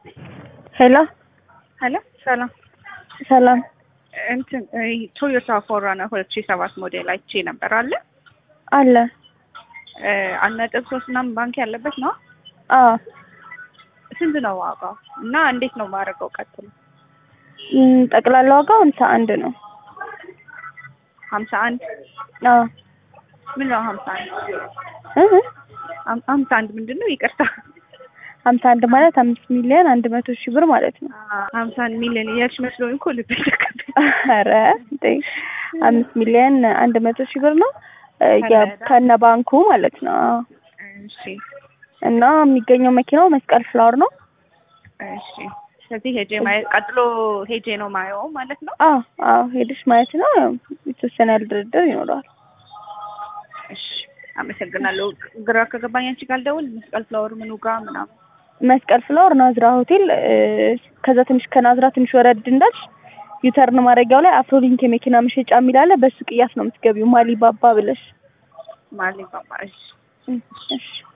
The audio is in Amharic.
ሄሎ ሄሎ ሰላም ሰላም እንትን ቶዮታ ፎራና ሁለት ሺህ ሰባት ሞዴል አይቼ ነበር አለ አለ አንድ ነጥብ ሶስት ምናምን ባንክ ያለበት ነው። አዎ ስንት ነው ዋጋው እና እንዴት ነው ማድረገው? ቀጥሎ እም፣ ጠቅላላ ዋጋው ሃምሳ አንድ ነው። ሀምሳ አንድ አዎ ምን ነው ሀምሳ አንድ እህ ሀም- ሀምሳ አንድ ምንድን ነው? ይቅርታ ሀምሳ አንድ ማለት አምስት ሚሊዮን አንድ መቶ ሺህ ብር ማለት ነው። ሀምሳ አንድ ሚሊዮን እያልሽ መስሎኝ እኮ ልቤ ተከበደ። ኧረ እንዴ አምስት ሚሊዮን አንድ መቶ ሺህ ብር ነው እ፣ ከነ ያ- ከነ ባንኩ ማለት ነው። አዎ። እሺ እና የሚገኘው መኪናው መስቀል ፍላወር ነው። እሺ። ስለዚህ ሄጄ ማየት ቀጥሎ ሄጄ ነው ማየው ማለት ነው። አዎ አዎ ሄደሽ ማየት ነው። የተወሰነ ያህል ድርድር ይኖረዋል። እሺ አመሰግናለሁ። ግራ ከገባኝ አንቺ ጋር ልደውል። መስቀል ፍላወር ምኑ ጋር ምናምን መስቀል ፍላወር ናዝራ ሆቴል እ፣ ከዛ ትንሽ ከናዝራ ትንሽ ወረድ እንዳልሽ ዩተርን ማድረጊያው ላይ አፍሮሊንክ የመኪና መሸጫ የሚል አለ። በሱ ቅያስ ነው የምትገቢው ማሊ ባባ ብለሽ ማለት ነው። እሺ እም፣ እሺ